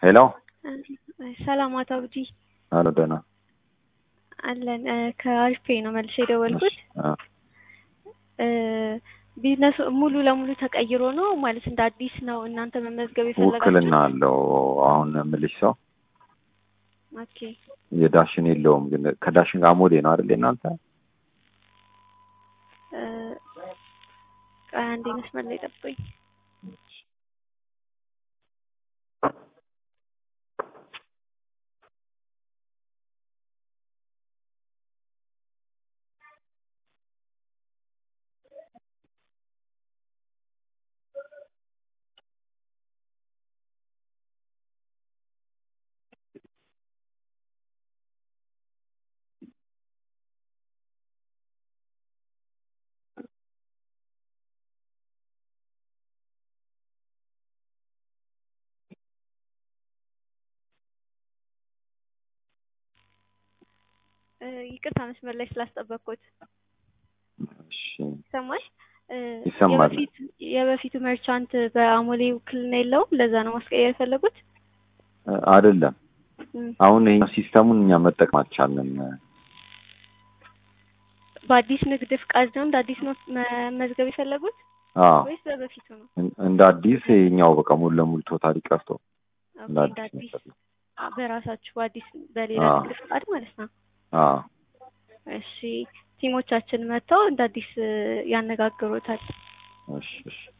ሄሎ ሰላም አቶ አብዲ አሎ፣ ደህና አለን። ከአሪፍ ነው መልሼ የደወልኩት። አ፣ ቢዝነሱ ሙሉ ለሙሉ ተቀይሮ ነው ማለት እንደ አዲስ ነው እናንተ መመዝገብ የፈለጋችሁ? ውክልና አለው። አሁን የምልሽ ሰው ኦኬ የዳሽን የለውም፣ ግን ከዳሽን ጋር ሞዴ ነው አይደል እናንተ? እ፣ ቆይ አንዴ መስመር ላይ ጠብቁኝ። እ፣ ይቅርታ መስመር ላይ ስላስጠበቅኩት። እሺ፣ ይሰማል? እ፣ ይሰማል። የበፊት የበፊቱ መርቻንት በአሞሌ ውክልና የለውም። ለዛ ነው ማስቀየር የፈለጉት። እ፣ አይደለም እም፣ አሁን ይሄ ሲስተሙን እኛ መጠቀም አልቻልንም። በአዲስ ንግድ ፍቃድ ነው እንደ አዲስ ነው መመዝገብ የፈለጉት አዎ ወይስ በበፊቱ ነው? እን- እንደ አዲስ ይኸኛው በቃ ሙሉ ለሙሉ ቶታሊ ቀርቶ ኦኬ፣ እንደ እንደ አዲስ አዲስ ነው። አ፣ በራሳችሁ በአዲስ በሌላ አዎ። ንግድ ፍቃድ ማለት ነው። አዎ እሺ ቲሞቻችን መጥተው እንደ አዲስ እ፣ ያነጋግሩታል። እሺ፣ እሺ።